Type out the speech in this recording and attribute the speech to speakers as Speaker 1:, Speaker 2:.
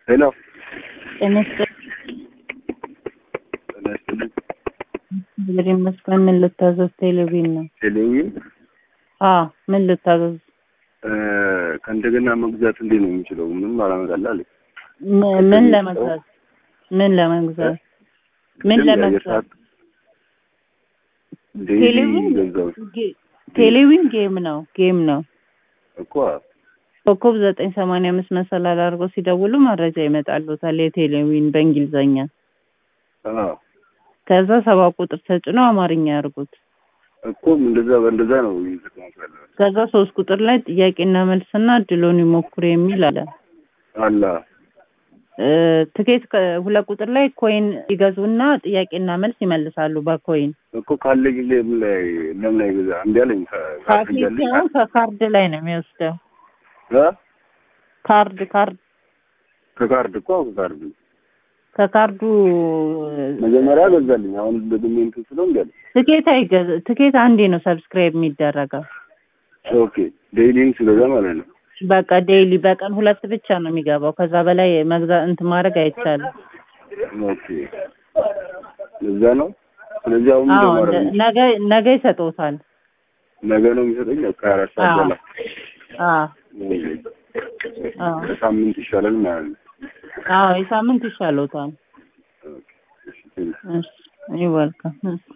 Speaker 1: ሄሎ
Speaker 2: ጤና ይስጥልኝ።
Speaker 1: ጤና ይስጥልኝ።
Speaker 2: እግዚአብሔር ይመስገን። ምን ልታዘዝ? ቴሌቪዥን ነው።
Speaker 1: ቴሌቪዥን
Speaker 2: አዎ፣ ምን ልታዘዝ?
Speaker 1: እ፣ ከእንደገና መግዛት እንዴት ነው የሚችለው? ምንም አላመጣልህ አለኝ።
Speaker 2: ም- ምን ለመግዛት? ምን ለመግዛት? ምን
Speaker 1: ቅድም የአየር
Speaker 2: ለመግዛት?
Speaker 1: ሰዓት ዴይሊ
Speaker 2: ቴሌቪዥን
Speaker 1: ገዛሁት
Speaker 2: ጌ- ቴሌቪዥን ጌም ነው ጌም ነው።
Speaker 1: እኮ
Speaker 2: ኮከብ ዘጠኝ ሰማንያ አምስት መሰላል አድርገው ሲደውሉ መረጃ ይመጣሉታል። የቴሌቪዥን በእንግሊዘኛ
Speaker 1: አዎ
Speaker 2: ከዛ ሰባ ቁጥር ተጭኖ አማርኛ ያርጉት።
Speaker 1: እኮ እንደዛ በእንደዛ ነው እየተጠቀምኩ ያለሁት።
Speaker 2: ከዛ ሶስት ቁጥር ላይ ጥያቄና መልስና እድሎን ይሞክሩ የሚል አለ።
Speaker 1: አላ
Speaker 2: እ፣ ትኬት ከ- ሁለት ቁጥር ላይ ኮይን ይገዙና ጥያቄና መልስ ይመልሳሉ በኮይን
Speaker 1: እኮ ካለ ጊዜ ምን ላይ ለምን አይገዛ እምቢ አለኝ። ከ-
Speaker 2: ካርድ
Speaker 1: ካርድ
Speaker 2: ሲሆን ከካርድ ላይ ነው የሚወስደው።
Speaker 1: እ?
Speaker 2: ካርድ ካርድ
Speaker 1: ከካርድ እኮ ከካርድ
Speaker 2: ከካርዱ
Speaker 1: መጀመሪያ ገዛልኝ። አሁን ደግሜ እንትን ስለው እምቢ አለኝ።
Speaker 2: ትኬት አይገዛ ትኬት አንዴ ነው ሰብስክራይብ የሚደረገው።
Speaker 1: ኦኬ ዴይሊን ስገዛ ማለት ነው።
Speaker 2: በቃ ዴይሊ በቀን ሁለት ብቻ ነው የሚገባው። ከዛ በላይ መግዛት እንትን ማድረግ አይቻልም።
Speaker 1: ኦኬ ለዛ ነው። ስለዚህ አሁን
Speaker 2: አዎ
Speaker 1: እንደማረግ
Speaker 2: እንደ- ነገ ነገ ይሰጡታል።
Speaker 1: ነገ ነው የሚሰጠኝ። ከአራት ሰዓት
Speaker 2: አዎ
Speaker 1: በኋላ
Speaker 2: አዎ አዎ
Speaker 1: ሳምንት ይሻላል ማለት ነው።
Speaker 2: አዎ የሳምንት ይሻሎታል።
Speaker 1: ኦኬ እሺ ቴንክ
Speaker 2: እሺ ይወልካም